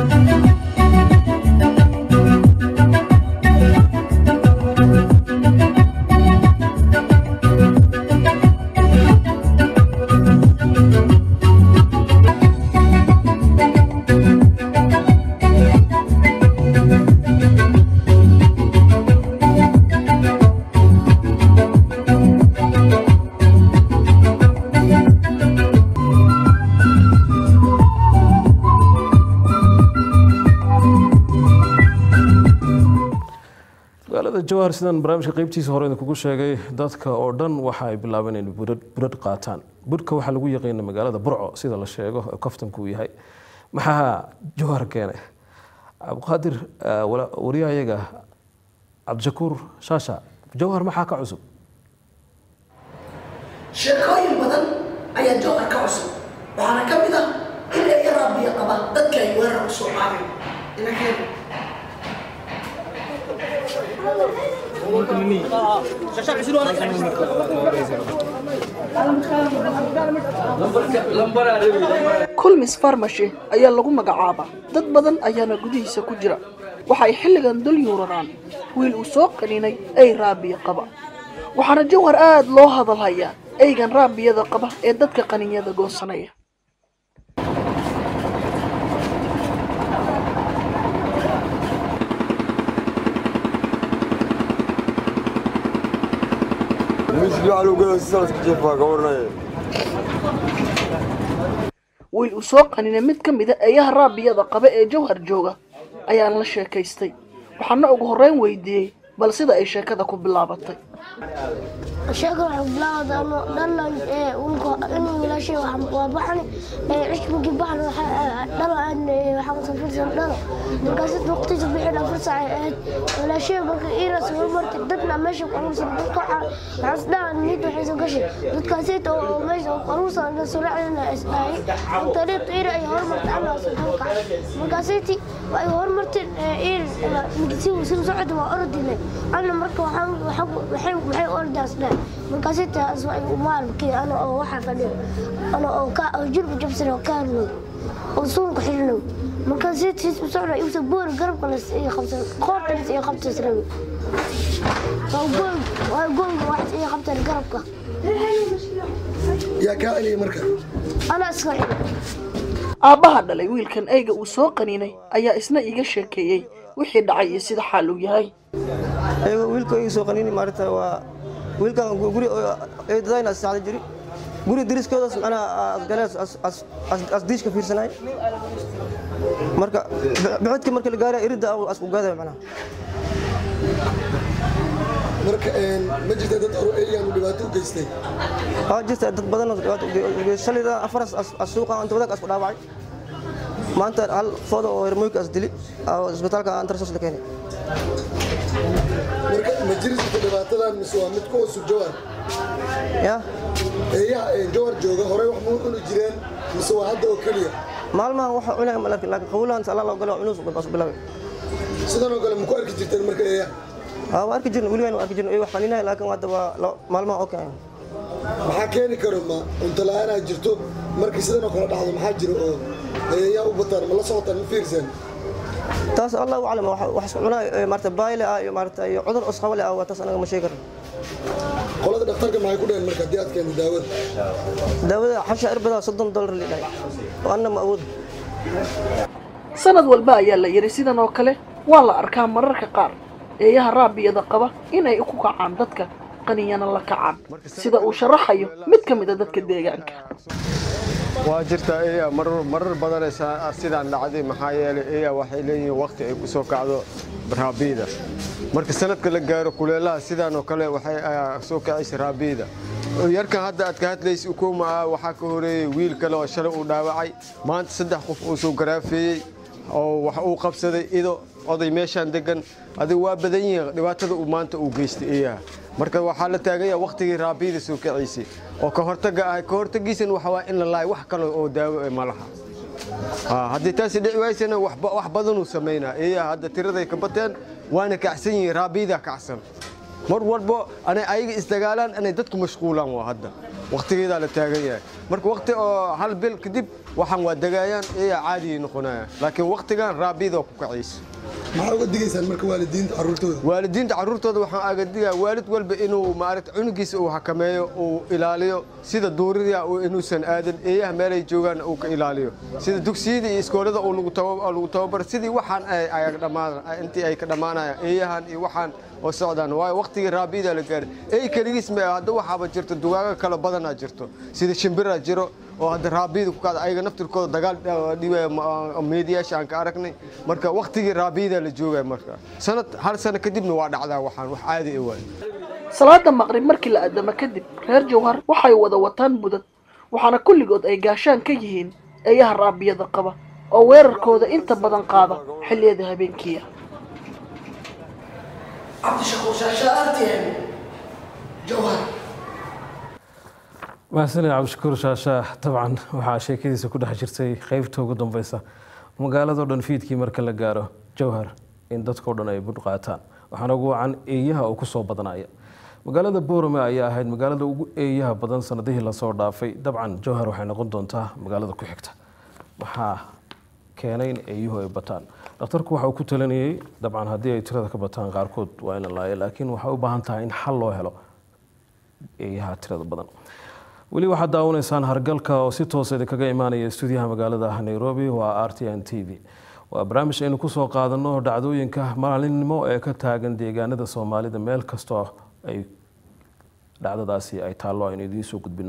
magaalada jawhar sidaan barnaamijka qeybtiisa hore idinkugu sheegay dadka oo dhan waxa ay bilaabeen inay budhadh budhadh qaataan budhka waxaa lagu yaqiina magaalada burco sida la sheego oo kaftanku uu yahay maxaa jawhar keenay cabdiqaadir ah, wala- wariyahayaga cabdishakuur shaasha jawhar maxaa ka cusub sheekooyin badan ayaa jawhar ka cusub waxaana ka mid ah in eeya raabiya qaba dadka ay weerar u soo qaadeen inankeen kulmis farmashi ayaa lagu magacaabaa dad badan ayaana gudihiisa ku jira waxa ay xilligan dul yuuraraan wiil uu soo qaninay ey raabiya qaba waxaana jawhar aad loo hadal hayaa eygan raabiyada qaba ee dadka qaninyada goosanaya wiil uu soo qaninay mid ka mida eeyaha raabiyada qaba ee jawhar jooga ayaan la sheekaystay waxaana ugu horreyn weydiiyey bal sida ay sheekada ku bilaabatay sheega waxay bilaawda ano dhalan ee unka inuu wiilashay waxaan waa baxan ee cishbigi baxan dhalo aan waxaan safirsan dhalo markaas waqtiisa bixin afar saac ay ahayd wiilashay marka iiras soo martay dadna meesha ku aruursan dadka waxaan isdhahan nid waxay soo gashay dadkaasayta oo meesha ku aruursan la soo raacdana isdhahay inta dheerta iira ay hormartay ana soo kacay markaasayti ay hormartay iir midisi soo socda waa ordinay ana marka waxaan waxay waxay ordaas dhaa markaasay taas waxay maalkii ana oo waxa fadhiyo ana oo ka oo jirba jabsan oo kaarno oo suunka xirno markaasay tiis u socda isu boor garabka la sii qabsan qoorta la sii qabsan srawi waa gool waa gool wax sii qabsan garabka yaa kaa celiyay marka ana iska xidhay aabbaha dhalay wiilkan eyga uu soo qaninay ayaa isna iiga sheekeeyey wixii dhacay iyo sida xaal uu yahay ayagoo wiilka ii soo qaniini maaragta waa wiilkan guri eedadayna saacda jiri guri diriskoodaas macnaha asgaleen asdiishka fiirsanay marka bixidka marka la gaaraya iridda asku gaadaya macnaha marka ma jirta dad hore eeyaanu dhibaato u geystay waa jirta dad badan oo dhibaato u geeyay shalayda afaras suuqa inta wadaag asku dhaawacay maanta hal fooda oo hermoyka as dili oo isbitaalka antarsos la keenay marka ma jiri jirta dhibaatadan mise waa mid ku cusub jawhar ya eeyaha ee jawhar jooga horey wax muu cuni jireen mise waa hadda oo keliya maalmahan waxa cunaya ma laakiin laakiin qawlahan alla loo galo cunus bas bilaabay sidan oo kale ma ku arki jirteen marka eeyaha aa waa arki jirna weligaan waa arki jirna wax xaninaya laakiin hadda waa la- maalmaha oo keenay maxaa keeni karo ma cunto la-aanaa jirto markii sidan oo kale dhacdo maxaa jira oo eeyaha u bataan ma la socotaan ma fiirsan taas allah u calama wax isku cunaa maarata bayle ah iyo maarata iyo cudur osqabale ah waa taas anaga ma sheegi karno qolada dhakhtarka maxay ku dhaheen marka haddii aad keento daawada daawada xasha irbada soddon dollar la dhahay oo anna ma awood sanad walba ayaa la yidhi sidan oo kale waa la arkaa mararka qaar eeyaha raabiyada qaba inay ku kacaan dadka qaniyana la kacaan sida uu sharaxayo mid ka mid a dadka deegaanka waa jirtaa eya marar marar badan sa- sidaan dhacday maxaa yeelay eya waxay leeyihiin waqti ay ku soo kacdo raabiida marka sanadka la gaaro kuleelaha sidaan oo kale waxay ah, soo kacaysa raabiida yarkan hadda aad ka hadlaysa ukuma ah waxaa ka horeeyey wiil kale oo shalay uu dhaawacay maanta saddex qof uu soo garaafeeyey oo wax uu qabsaday ido oday meeshaan degan adiga waa badan yihiin dhibaatada uu maanta uu geystay eeyaha marka waxaa la taaganya waqtigii raabiyada soo kacaysay oo ka hortaga ah ka hortagiisan waxa waa in la laayo wax kale oo daawo eh ma laha Ah, haddii taasi dhici waysana wax ba- wax badanuu samaynaa eeyaha hadda tiraday ka bateen waana kacsan yihiin raabiyadaa kacsan mar walbo anay ayaga isdagaalaan inay dadku mashquulaan waa hadda waqtigeedaa la taagan yahay marka waqti oo hal bil kadib waxaan waa degayaan eeyaa caadiyay noqonayaan laakiin waqtigan raabiyada ku kacaysa maxaa uga digaysaan marka waalidiinta carruurtooda waalidiinta carruurtooda waxaan aga digaa waalid walba inuu maaragta cunugiisa uu xakameeyo uu ilaaliyo sida duurida uu inuusan aadan eeyaha meelay joogaan uu ka ilaaliyo sida dugsiyada iyo iskoolada uu lagu taba- lagu tababaro sidii waxaan ay ay dhammaan intii ay ka dhammaanayaan eeyahan iyo waxaan oo socdaan waayo waqtigii raabiyada la gaaray eey keligiis ma hadda waxaaba jirto dugaago kale badanaa jirto sida shimbira jiro oo hadda raabiyada ku kacda ayaga naftirkooda dagaal dhibaya meediyaasha aan ka aragnay marka waqtigii raabiyada la joogaya marka sanad hal sano kadibna waa dhacdaa waxaan wax caadi ah waay salaada maqrib markii la addamo kadib reer jawhar waxay wada wataan budad waxaana kulligood ay gaashaan ka yihiin eeyaha raabiyada qaba oo weerarkooda inta badan qaada xilliyada habeenkiiya cabdishakuur shaasha rtm jawhar mahadsanid cabdishakuur shaashaah dabcan waxaa sheekadiisa ku dhex jirtay qeybta ugu dambeysa magaaladao dhan fiidkii marka la gaaro jawhar in dadkao dhan ay budh qaataan waxaana ugu wacan eeyaha oo kusoo badanaya magaalada boorame ayaa ahayd magaalada ugu eeyaha badan sanadihii lasoo dhaafay dabcan jawhar waxay noqon doontaa magaalada ku xigta waxaa keenay in eeyuhu ay bataan dhakhtarku waxa uu ku talinayay dabcan haddii ay tirada ka bataan qaarkood waa in la laayo laakiin waxay u baahan tahay in xal loo helo eeyaha tirada badan weli waxaad daawanaysaan hargalka oo si toosa idinkaga imaanaya stuudiyaha magaalada nairobi waa r t n t v waa barnaamij aynu kusoo qaadano dhacdooyinka maalinimo ee ka taagan deegaanada soomaalida meel kastoo ay dhacdadaasi ay taallo aynu idiin soo gudbino